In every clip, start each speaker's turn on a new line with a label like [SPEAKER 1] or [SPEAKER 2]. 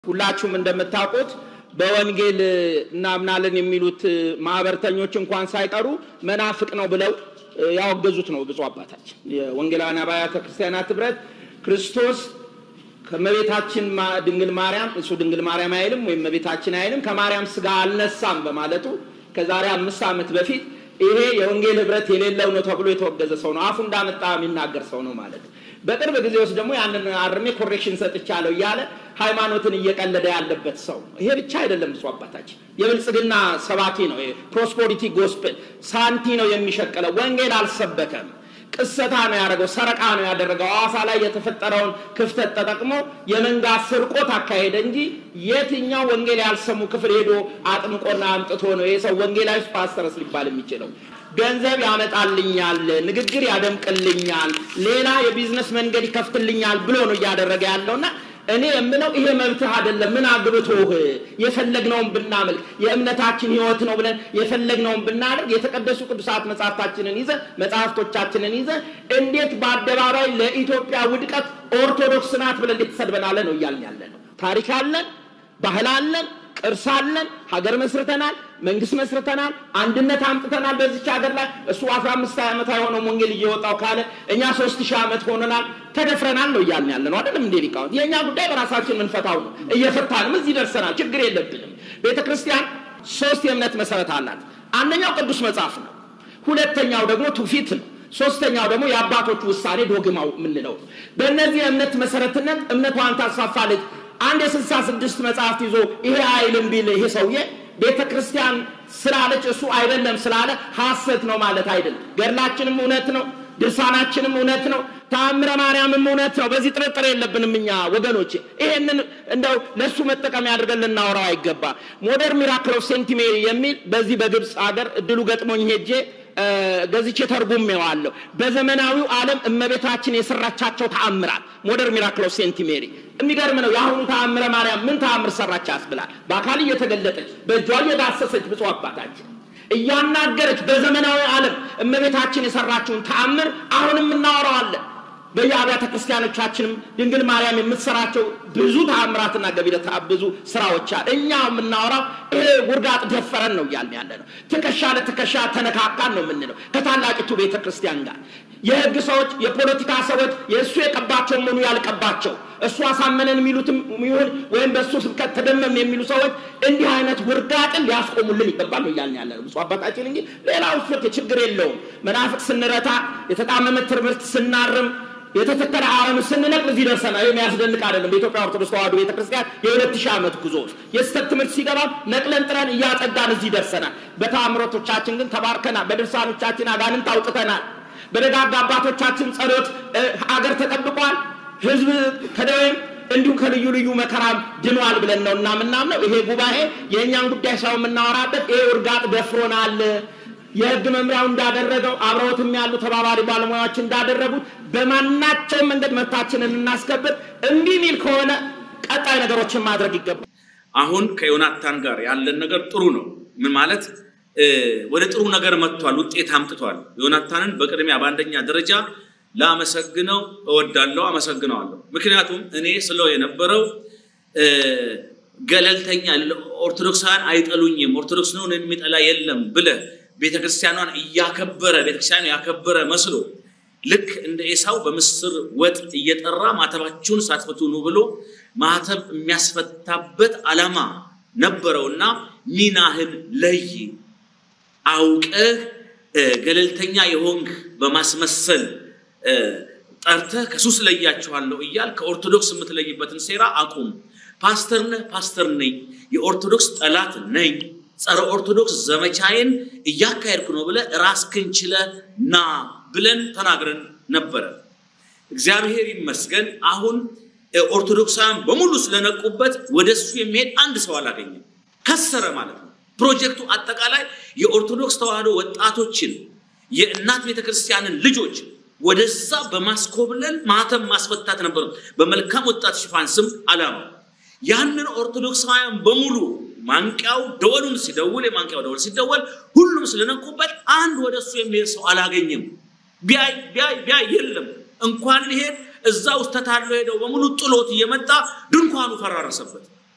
[SPEAKER 1] ሁላችሁም እንደምታውቁት በወንጌል እናምናለን የሚሉት ማህበርተኞች እንኳን ሳይቀሩ መናፍቅ ነው ብለው ያወገዙት ነው ብፁዕ አባታችን። የወንጌላውያን አብያተ ክርስቲያናት ህብረት ክርስቶስ ከመቤታችን ድንግል ማርያም እሱ ድንግል ማርያም አይልም ወይም መቤታችን አይልም ከማርያም ስጋ አልነሳም በማለቱ ከዛሬ አምስት ዓመት በፊት ይሄ የወንጌል ህብረት የሌለው ነው ተብሎ የተወገዘ ሰው ነው። አፉ እንዳመጣ የሚናገር ሰው ነው ማለት በቅርብ ጊዜ ውስጥ ደግሞ ያንን አርሜ ኮሬክሽን ሰጥቻለሁ እያለ ሃይማኖትን እየቀለደ ያለበት ሰው ነው። ይሄ ብቻ አይደለም። ብፁዕ አባታችን የብልጽግና ሰባኪ ነው። ፕሮስፖሪቲ ጎስፕል ሳንቲ ነው የሚሸቅለው። ወንጌል አልሰበከም። ቅሰታ ነው ያደረገው፣ ሰረቃ ነው ያደረገው። ሐዋሳ ላይ የተፈጠረውን ክፍተት ተጠቅሞ የመንጋ ስርቆት አካሄደ እንጂ የትኛው ወንጌል ያልሰሙ ክፍል ሄዶ አጥምቆና አምጥቶ ነው ይህ ሰው ወንጌላዊ ፓስተርስ ሊባል የሚችለው? ገንዘብ ያመጣልኛል፣ ንግግር ያደምቅልኛል፣ ሌላ የቢዝነስ መንገድ ይከፍትልኛል ብሎ ነው እያደረገ ያለውና እኔ የምለው ይሄ መብትህ አይደለም። ምን አግብቶህ የፈለግነውን ብናመልክ የእምነታችን ህይወት ነው ብለን የፈለግነውን ብናደርግ የተቀደሱ ቅዱሳት መጽሐፍታችንን ይዘ መጽሐፍቶቻችንን ይዘ እንዴት በአደባባይ ለኢትዮጵያ ውድቀት ኦርቶዶክስ ናት ብለን እንዴት ተሰድበናለ ነው እያልን ያለ ነው። ታሪክ አለን፣ ባህል አለን፣ ቅርስ አለን፣ ሀገር መስርተናል፣ መንግስት መስርተናል፣ አንድነት አምጥተናል በዚች ሀገር ላይ እሱ አስራ አምስት ዓመት አይሆነውም ወንጌል እየወጣው ካለ እኛ ሶስት ሺህ ዓመት ሆነናል። ተደፍረናል ነው እያልን ያለ ነው አይደለም እንዴ ሊቃውንት? የእኛ ጉዳይ በራሳችን የምንፈታው ነው። እየፈታንም እዚህ ደርሰናል። ችግር የለብንም። ቤተ ክርስቲያን ሶስት የእምነት መሰረት አላት። አንደኛው ቅዱስ መጽሐፍ ነው። ሁለተኛው ደግሞ ትውፊት ነው። ሶስተኛው ደግሞ የአባቶች ውሳኔ ዶግማው የምንለው ነው። በእነዚህ የእምነት መሰረትነት እምነቷን ታስፋፋለች። አንድ የስልሳ ስድስት መጽሐፍት ይዞ ይሄ አይልም ቢል ይሄ ሰውዬ ቤተ ክርስቲያን ስላለች እሱ አይደለም ስላለ ሐሰት ነው ማለት አይደለም። ገድላችንም እውነት ነው፣ ድርሳናችንም እውነት ነው፣ ተአምረ ማርያምም እውነት ነው። በዚህ ጥርጥር የለብንም እኛ ወገኖች። ይሄንን እንደው ለእሱ መጠቀሚያ አድርገን ልናወራው አይገባ። ሞደርን ሚራክል ኦፍ ሴንት ሜሪ የሚል በዚህ በግብፅ ሀገር እድሉ ገጥሞኝ ሄጄ ገዝቼ ተርጉሜዋለሁ። በዘመናዊው ዓለም እመቤታችን የሰራቻቸው ተአምራት ሞደርን ሚራክል ኦፍ ሴንት ሜሪ የሚገርም ነው። የአሁኑ ተአምረ ማርያም ምን ተአምር ሰራች ያስብላል። በአካል እየተገለጠች በእጇ እየዳሰሰች ብፁዕ አባታችን እያናገረች በዘመናዊ ዓለም እመቤታችን የሰራችውን ተአምር አሁንም እናወራዋለን። በየአብያተ ክርስቲያኖቻችንም ድንግል ማርያም የምትሰራቸው ብዙ ተአምራትና ገቢረ ብዙ ስራዎች አለ። እኛ የምናወራው ይሄ ውርጋጥ ደፈረን ነው እያልን ያለ ነው። ትከሻ ለትከሻ ተነካካን ነው የምንለው ከታላቂቱ ቤተ ክርስቲያን ጋር የህግ ሰዎች፣ የፖለቲካ ሰዎች የእሱ የቀባቸው ምኑ ያልቀባቸው እሱ አሳመነን የሚሉትም ይሁን ወይም በእሱ ስብከት ተደመም የሚሉ ሰዎች እንዲህ አይነት ውርጋጥን ሊያስቆሙልን ይገባል ነው እያልን ያለ ነው። ብፁዕ አባታችን እንጂ ሌላው ፍርክ ችግር የለውም። መናፍቅ ስንረታ፣ የተጣመመ ትምህርት ስናርም የተተከለ አረም ስንነቅል እዚህ ደርሰናል። የሚያስደንቅ አይደለም። በኢትዮጵያ ኦርቶዶክስ ተዋሕዶ ቤተክርስቲያን የሁለት ሺህ ዓመት ጉዞ ውስጥ የስህተት ትምህርት ሲገባ ነቅለን ጥረን እያጸዳን እዚህ ደርሰናል። በተአምሮቶቻችን ግን ተባርከናል። በድርሳኖቻችን አጋንንት አውጥተናል። በደጋግ አባቶቻችን ጸሎት አገር ተጠብቋል። ህዝብ ከደዌም እንዲሁም ከልዩ ልዩ መከራም ድኗል ብለን ነው እና ምናምነው ይሄ ጉባኤ የእኛን ጉዳይ ሰው የምናወራበት ይሄ ውርጋጥ ደፍሮናል። የህግ መምሪያው እንዳደረገው አብረውትም ያሉ ተባባሪ ባለሙያዎች እንዳደረጉት በማናቸውም መንገድ መብታችንን እናስከብር። እምቢ ሚል ከሆነ ቀጣይ ነገሮችን ማድረግ ይገባል።
[SPEAKER 2] አሁን ከዮናታን ጋር ያለን ነገር ጥሩ ነው። ምን ማለት ወደ ጥሩ ነገር መጥቷል፣ ውጤት አምጥቷል። ዮናታንን በቅድሚያ በአንደኛ ደረጃ ላመሰግነው እወዳለሁ፣ አመሰግነዋለሁ። ምክንያቱም እኔ ስለው የነበረው ገለልተኛ ኦርቶዶክሳውያን አይጠሉኝም፣ ኦርቶዶክስ ነውን የሚጠላ የለም ብለህ ቤተክርስቲያኗን እያከበረ ቤተክርስቲያኑ ያከበረ መስሎ ልክ እንደ ኤሳው በምስር ወጥ እየጠራ ማተባችሁን ሳትፈቱ ኑ ብሎ ማተብ የሚያስፈታበት ዓላማ ነበረውና ሚናህን ለይ አውቀህ ገለልተኛ የሆንክ በማስመሰል ጠርተህ ከሱስ ለያችኋለሁ እያል ከኦርቶዶክስ የምትለይበትን ሴራ አቁም። ፓስተር ነህ፣ ፓስተር ነኝ፣ የኦርቶዶክስ ጠላት ነኝ ጸረ ኦርቶዶክስ ዘመቻዬን እያካሄድኩ ነው ብለህ ራስህን ችለህ ና ብለን ተናግረን ነበረ። እግዚአብሔር ይመስገን አሁን ኦርቶዶክሳውያን በሙሉ ስለነቁበት ወደሱ የሚሄድ አንድ ሰው አላገኘም። ከሰረ ማለት ነው። ፕሮጀክቱ አጠቃላይ የኦርቶዶክስ ተዋሕዶ ወጣቶችን የእናት ቤተክርስቲያንን ልጆች ወደዛ በማስኮብለል ማህተም ማስፈታት ነበሩ። በመልካም ወጣት ሽፋን ስም አላማው ያንን ኦርቶዶክሳውያን በሙሉ ማንቂያው ደወሉን ሲደውል የማንቂያው ደወል ሲደወል ሁሉም ስለነቁበት አንድ ወደ እሱ የሚሄድ ሰው አላገኘም። ቢያይ ቢያይ ቢያይ የለም። እንኳን ሊሄድ እዛ ውስጥ ተታሎ ሄደው በሙሉ ጥሎት እየመጣ ድንኳኑ ፈራረሰበት።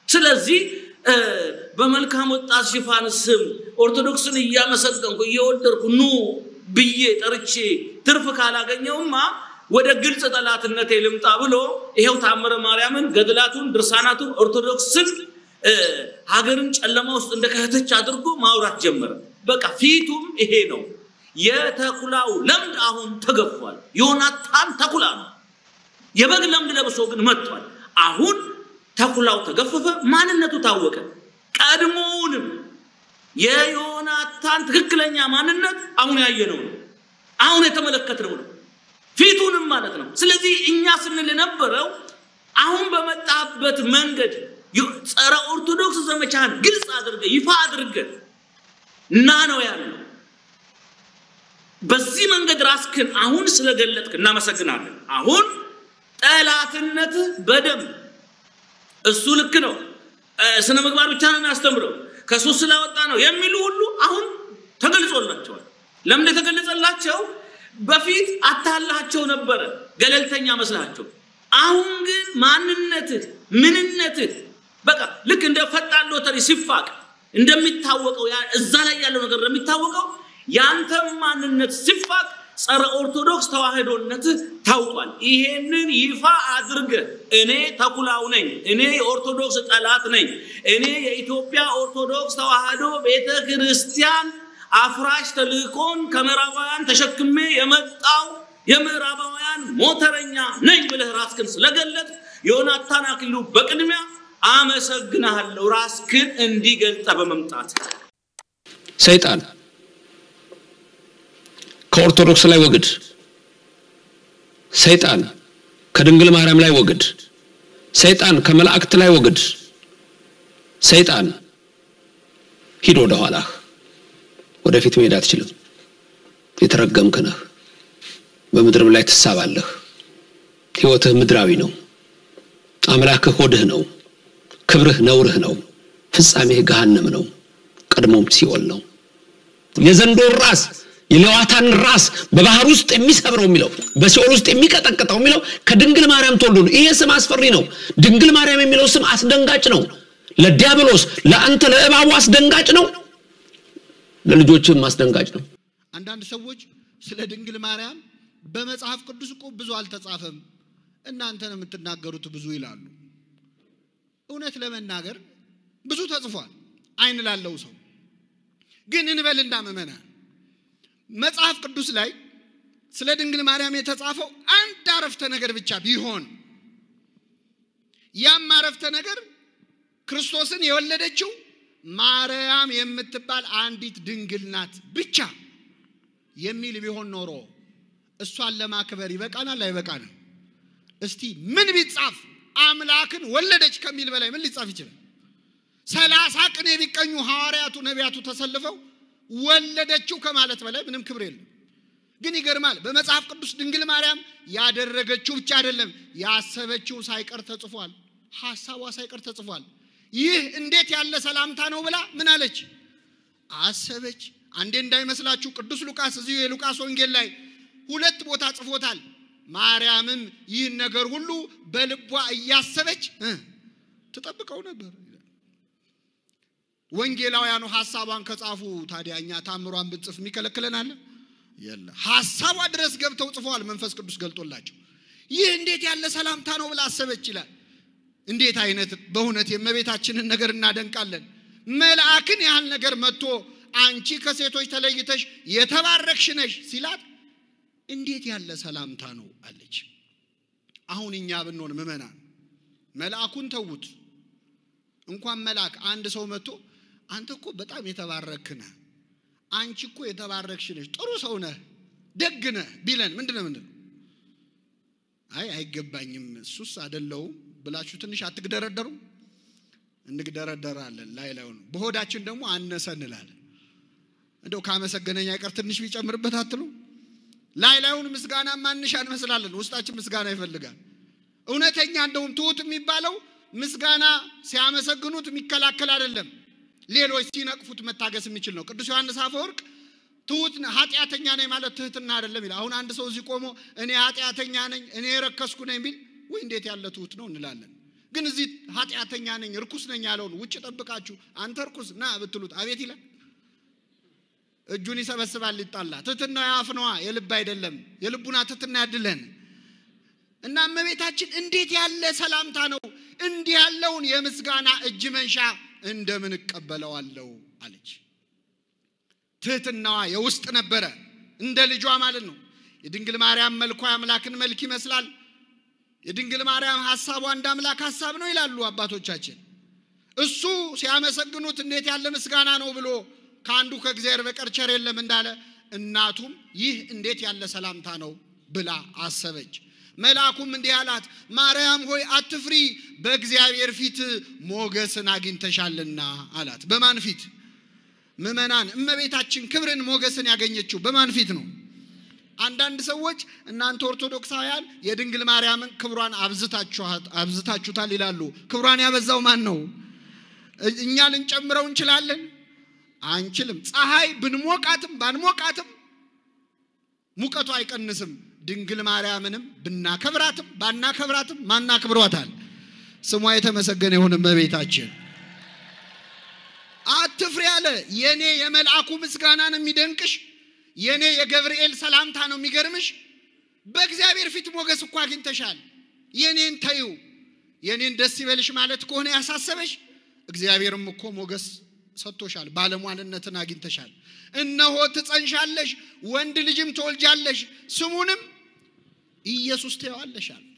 [SPEAKER 2] ስለዚህ በመልካም ወጣት ሽፋን ስም ኦርቶዶክስን እያመሰገንኩ እየወደድኩ ኑ ብዬ ጠርቼ ትርፍ ካላገኘውማ ወደ ግልጽ ጠላትነቴ ልምጣ ብሎ ይሄው ታምረ ማርያምን፣ ገድላቱን፣ ድርሳናቱን ኦርቶዶክስን ሀገርን ጨለማ ውስጥ እንደከተች አድርጎ ማውራት ጀመረ። በቃ ፊቱም ይሄ ነው። የተኩላው ለምድ አሁን ተገፏል። ዮናታን ተኩላ ነው። የበግ ለምድ ለብሶ ግን መጥቷል። አሁን ተኩላው ተገፈፈ፣ ማንነቱ ታወቀ። ቀድሞውንም የዮናታን ትክክለኛ ማንነት አሁን ያየነው ነው። አሁን የተመለከትነው ነው። ፊቱንም ማለት ነው። ስለዚህ እኛ ስንል የነበረው አሁን በመጣበት መንገድ ጸረ ኦርቶዶክስ ዘመቻን ግልጽ አድርገ ይፋ አድርገ እና ነው ያለው። በዚህ መንገድ ራስክን አሁን ስለገለጥክ እናመሰግናለን። አሁን ጠላትነትህ በደንብ እሱ ልክ ነው፣ ስነ ምግባር ብቻ ነው የሚያስተምረው፣ ከሱ ስላወጣ ነው የሚሉ ሁሉ አሁን ተገልጾላቸዋል። ለምን የተገለጸላቸው? በፊት አታላቸው ነበረ፣ ገለልተኛ መስላቸው። አሁን ግን ማንነትህ ምንነትህ በቃ ልክ እንደ ፈጣን ሎተሪ ሲፋቅ እንደሚታወቀው እዛ ላይ ያለው ነገር እንደሚታወቀው ያንተም ማንነት ሲፋቅ ጸረ ኦርቶዶክስ ተዋህዶነትህ ታውቋል። ይሄንን ይፋ አድርገህ እኔ ተኩላው ነኝ፣ እኔ የኦርቶዶክስ ጠላት ነኝ፣ እኔ የኢትዮጵያ ኦርቶዶክስ ተዋህዶ ቤተ ክርስቲያን አፍራሽ ተልእኮን ከምዕራባውያን ተሸክሜ የመጣው የምዕራባውያን ሞተረኛ ነኝ ብለህ ራስክን ስለገለጥ ዮናታን አክሊሉ በቅድሚያ አመሰግናለሁ፣ ራስክን እንዲገልጠ በመምጣት
[SPEAKER 3] ሰይጣን ከኦርቶዶክስ ላይ ወግድ፣ ሰይጣን ከድንግል ማርያም ላይ ወግድ፣ ሰይጣን ከመላእክት ላይ ወግድ። ሰይጣን ሂድ ወደ ኋላህ፣ ወደፊት መሄድ አትችልም። የተረገምክ ነህ። በምድርም ላይ ትሳባለህ። ሕይወትህ ምድራዊ ነው። አምላክህ ሆድህ ነው። ክብርህ ነውርህ ነው። ፍጻሜህ ገሃነም ነው። ቀድሞም ሲኦል ነው። የዘንዶን ራስ የሌዋታን ራስ በባህር ውስጥ የሚሰብረው የሚለው በሲኦል ውስጥ የሚቀጠቅጠው የሚለው ከድንግል ማርያም ተወልዶ ነው። ይሄ ስም አስፈሪ ነው። ድንግል ማርያም የሚለው ስም አስደንጋጭ ነው። ለዲያብሎስ ለአንተ ለእባቡ አስደንጋጭ ነው። ለልጆችም አስደንጋጭ ነው።
[SPEAKER 4] አንዳንድ ሰዎች ስለ ድንግል ማርያም በመጽሐፍ ቅዱስ እኮ ብዙ አልተጻፈም፣ እናንተ ነው የምትናገሩት ብዙ ይላሉ። እውነት ለመናገር ብዙ ተጽፏል፣ አይን ላለው ሰው ግን እንበልና ምእመናን መጽሐፍ ቅዱስ ላይ ስለ ድንግል ማርያም የተጻፈው አንድ አረፍተ ነገር ብቻ ቢሆን ያም አረፍተ ነገር ክርስቶስን የወለደችው ማርያም የምትባል አንዲት ድንግል ናት ብቻ የሚል ቢሆን ኖሮ እሷን ለማክበር ይበቃናል አይበቃንም? እስቲ ምን ቢጻፍ አምላክን ወለደች ከሚል በላይ ምን ሊጻፍ ይችላል? ሰላሳ ቅኔ ቢቀኙ ሐዋርያቱ ነቢያቱ ተሰልፈው ወለደችው ከማለት በላይ ምንም ክብር የለም። ግን ይገርማል። በመጽሐፍ ቅዱስ ድንግል ማርያም ያደረገችው ብቻ አይደለም ያሰበችው ሳይቀር ተጽፏል። ሐሳቧ ሳይቀር ተጽፏል። ይህ እንዴት ያለ ሰላምታ ነው ብላ ምን አለች? አሰበች። አንዴ እንዳይመስላችሁ ቅዱስ ሉቃስ እዚሁ የሉቃስ ወንጌል ላይ ሁለት ቦታ ጽፎታል። ማርያምም ይህን ነገር ሁሉ በልቧ እያሰበች ትጠብቀው ነበር። ወንጌላውያኑ ሐሳቧን ከጻፉ ታዲያ እኛ ታምሯን ብንጽፍ የሚከለክለን አለ? የለ። ሐሳቧ ድረስ ገብተው ጽፈዋል፣ መንፈስ ቅዱስ ገልጦላቸው። ይህ እንዴት ያለ ሰላምታ ነው ብላ አሰበች ይላል። እንዴት አይነት በእውነት የእመቤታችንን ነገር እናደንቃለን። መልአክን ያህል ነገር መጥቶ አንቺ ከሴቶች ተለይተሽ የተባረክሽ ነሽ ሲላት እንዴት ያለ ሰላምታ ነው አለች። አሁን እኛ ብንሆን ምእመናን መልአኩን ተዉት። እንኳን መልአክ አንድ ሰው መጥቶ አንተ እኮ በጣም የተባረክ ነህ፣ አንቺ እኮ የተባረክሽ ነሽ፣ ጥሩ ሰው ነህ፣ ደግ ነህ ቢለን ምንድን ነው ምንድን ነው? አይ አይገባኝም፣ እሱስ አደለውም ብላችሁ ትንሽ አትግደረደሩም? እንግደረደራለን ላይ ላዩን፣ በሆዳችን ደግሞ አነሰ እንላለን። እንደው ካመሰገነኝ አይቀር ትንሽ ቢጨምርበት አትሉ? ላይ ላዩን ምስጋና ማንሻ እንመስላለን፣ ውስጣችን ምስጋና ይፈልጋል። እውነተኛ እንደውም ትሁት የሚባለው ምስጋና ሲያመሰግኑት የሚከላከል አይደለም፣ ሌሎች ሲነቅፉት መታገስ የሚችል ነው። ቅዱስ ዮሐንስ አፈወርቅ ትሁት ኃጢአተኛ ነኝ ማለት ትህትና አይደለም ይላል። አሁን አንድ ሰው እዚህ ቆሞ እኔ ኃጢአተኛ ነኝ እኔ የረከስኩ ነኝ ቢል ወይ እንዴት ያለ ትሁት ነው እንላለን። ግን እዚህ ኃጢአተኛ ነኝ እርኩስ ነኝ ያለውን ውጭ ጠብቃችሁ አንተ እርኩስ ና ብትሉት አቤት ይላል። እጁን ይሰበስባል ይጣላ። ትትና የአፍ ነዋ የልብ አይደለም። የልቡና ትትና ያድለን እና እመቤታችን እንዴት ያለ ሰላምታ ነው! እንዲህ ያለውን የምስጋና እጅ መንሻ እንደምን እቀበለዋለሁ አለች። ትህትናዋ የውስጥ ነበረ፣ እንደ ልጇ ማለት ነው። የድንግል ማርያም መልኳ የአምላክን መልክ ይመስላል። የድንግል ማርያም ሐሳቧ እንደ አምላክ ሐሳብ ነው ይላሉ አባቶቻችን። እሱ ሲያመሰግኑት እንዴት ያለ ምስጋና ነው ብሎ ከአንዱ ከእግዚአብሔር በቀር ቸር የለም እንዳለ እናቱም ይህ እንዴት ያለ ሰላምታ ነው ብላ አሰበች። መልአኩም እንዲህ አላት፣ ማርያም ሆይ አትፍሪ፣ በእግዚአብሔር ፊት ሞገስን አግኝተሻልና አላት። በማን ፊት? ምእመናን፣ እመቤታችን ክብርን ሞገስን ያገኘችው በማን ፊት ነው? አንዳንድ ሰዎች እናንተ ኦርቶዶክሳውያን የድንግል ማርያምን ክብሯን አብዝታችሁታል ይላሉ። ክብሯን ያበዛው ማን ነው? እኛ ልንጨምረው እንችላለን? አንችልም። ፀሐይ ብንሞቃትም ባንሞቃትም ሙቀቱ አይቀንስም። ድንግል ማርያምንም ብናከብራትም ባናከብራትም ማናክብሯታል? ስሟ የተመሰገነ ይሁን እመቤታችን። አትፍሪ አለ። የኔ የመልአኩ ምስጋና ነው የሚደንቅሽ የኔ የገብርኤል ሰላምታ ነው የሚገርምሽ። በእግዚአብሔር ፊት ሞገስ እኮ አግኝተሻል። የኔን ተዩ የኔን ደስ ይበልሽ ማለት ከሆነ ያሳሰበሽ እግዚአብሔርም እኮ ሞገስ ሰጥቶሻል። ባለሟልነትን አግኝተሻል። እነሆ ትጸንሻለሽ፣ ወንድ ልጅም ትወልጃለሽ፣ ስሙንም ኢየሱስ ትይዋለሽ አሉት።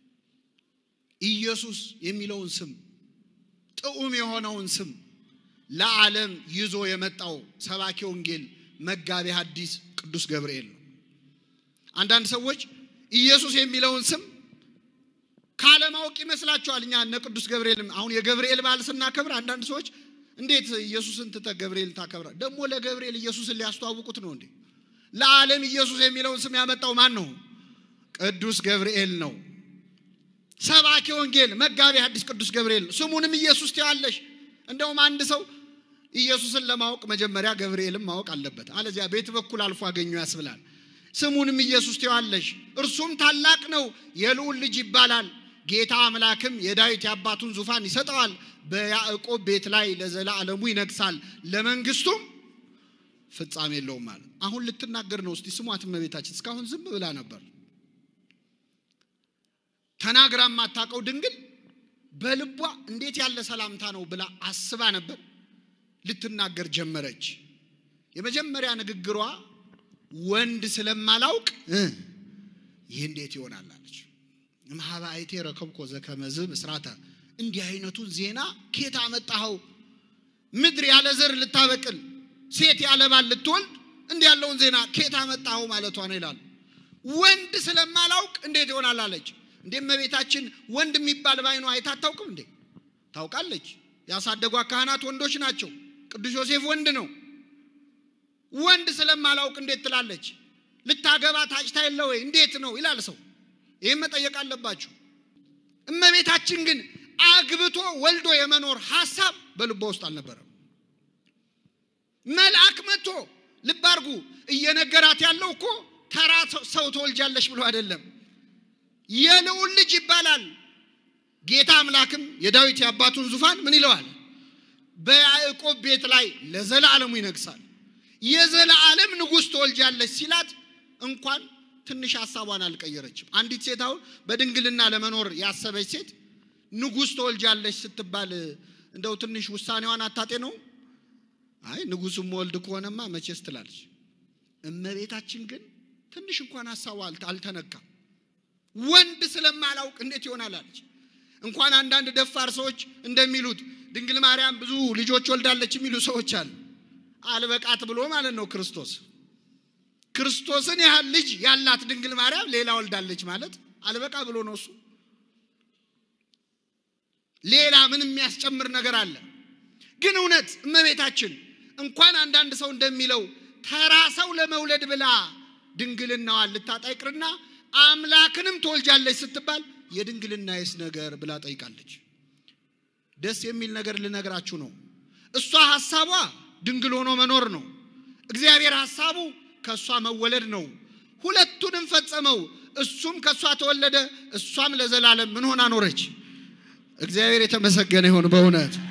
[SPEAKER 4] ኢየሱስ የሚለውን ስም ጥዑም የሆነውን ስም ለዓለም ይዞ የመጣው ሰባኪ ወንጌል መጋቤ ሐዲስ ቅዱስ ገብርኤል ነው። አንዳንድ ሰዎች ኢየሱስ የሚለውን ስም ካለማወቅ ይመስላቸዋል። እኛ እነ ቅዱስ ገብርኤል አሁን የገብርኤል በዓል ስናከብር አንዳንድ ሰዎች እንዴት ኢየሱስን ትተህ ገብርኤል ታከብራል? ደግሞ ለገብርኤል ኢየሱስን ሊያስተዋውቁት ነው እንዴ? ለዓለም ኢየሱስ የሚለውን ስም ያመጣው ማን ነው? ቅዱስ ገብርኤል ነው። ሰባኪ ወንጌል መጋቤ ሐዲስ ቅዱስ ገብርኤል ነው። ስሙንም ኢየሱስ ትይዋለሽ። እንደውም አንድ ሰው ኢየሱስን ለማወቅ መጀመሪያ ገብርኤልን ማወቅ አለበት። አለዚያ ቤት በኩል አልፎ አገኙ ያስብላል። ስሙንም ኢየሱስ ትይዋለሽ፣ እርሱም ታላቅ ነው፣ የልዑል ልጅ ይባላል። ጌታ አምላክም የዳዊት የአባቱን ዙፋን ይሰጠዋል፣ በያዕቆብ ቤት ላይ ለዘላለሙ ይነግሳል፣ ለመንግስቱም ፍጻሜ የለውም ማለት አሁን ልትናገር ነው። እስቲ ስሟት እመቤታችን። እስካሁን ዝም ብላ ነበር ተናግራ የማታውቀው ድንግል በልቧ እንዴት ያለ ሰላምታ ነው ብላ አስባ ነበር። ልትናገር ጀመረች። የመጀመሪያ ንግግሯ ወንድ ስለማላውቅ ይህ እንዴት ይሆናል አለች። እምኀበ አይቴ ረከብኮ ዘከመዝ ምስራተ፣ እንዲህ አይነቱን ዜና ኬት አመጣኸው? ምድር ያለ ዘር ልታበቅል ሴት ያለ ባል ልትወልድ እንዲህ ያለውን ዜና ኬት አመጣኸው ማለቷ ነው ይላሉ። ወንድ ስለማላውቅ እንዴት ይሆናል አለች። እንዴ እመቤታችን ወንድ የሚባል ባይኗ አይታ አታውቅም እንዴ? ታውቃለች። ያሳደጓ ካህናት ወንዶች ናቸው። ቅዱስ ዮሴፍ ወንድ ነው። ወንድ ስለማላውቅ እንዴት ትላለች? ልታገባ ታጭታ የለ ወይ? እንዴት ነው ይላል ሰው። ይህም መጠየቅ አለባችሁ። እመቤታችን ግን አግብቶ ወልዶ የመኖር ሀሳብ በልቧ ውስጥ አልነበረም። መልአክ መጥቶ ልብ አድርጉ፣ እየነገራት ያለው እኮ ተራ ሰው ትወልጃለሽ ብሎ አይደለም። የልዑል ልጅ ይባላል። ጌታ አምላክም የዳዊት የአባቱን ዙፋን ምን ይለዋል? በያዕቆብ ቤት ላይ ለዘላለሙ ይነግሳል። የዘላለም ንጉሥ ትወልጃለች ሲላት እንኳን ትንሽ ሀሳቧን አልቀየረችም። አንዲት ሴት አሁን በድንግልና ለመኖር ያሰበች ሴት ንጉሥ ትወልጃለች ስትባል እንደው ትንሽ ውሳኔዋን አታጤ ነው። አይ ንጉሥም ወልድ ከሆነማ መቼስ ትላለች። እመቤታችን ግን ትንሽ እንኳን ሀሳቧ አልተነካም። ወንድ ስለማላውቅ እንዴት ይሆናል አለች። እንኳን አንዳንድ ደፋር ሰዎች እንደሚሉት ድንግል ማርያም ብዙ ልጆች ወልዳለች የሚሉ ሰዎች አሉ። አልበቃት ብሎ ማለት ነው ክርስቶስ ክርስቶስን ያህል ልጅ ያላት ድንግል ማርያም ሌላ ወልዳለች ማለት አልበቃ ብሎ ነው እሱ። ሌላ ምን የሚያስጨምር ነገር አለ? ግን እውነት እመቤታችን እንኳን አንዳንድ ሰው እንደሚለው ተራ ሰው ለመውለድ ብላ ድንግልናዋን ልታጣ ይቅርና አምላክንም ትወልጃለች ስትባል የድንግልናዬስ ነገር ብላ ጠይቃለች። ደስ የሚል ነገር ልነግራችሁ ነው። እሷ ሐሳቧ ድንግል ሆኖ መኖር ነው። እግዚአብሔር ሐሳቡ ከእሷ መወለድ ነው። ሁለቱንም ፈጸመው። እሱም ከእሷ ተወለደ፣ እሷም ለዘላለም ምን ሆና ኖረች? እግዚአብሔር የተመሰገነ ይሁን በእውነት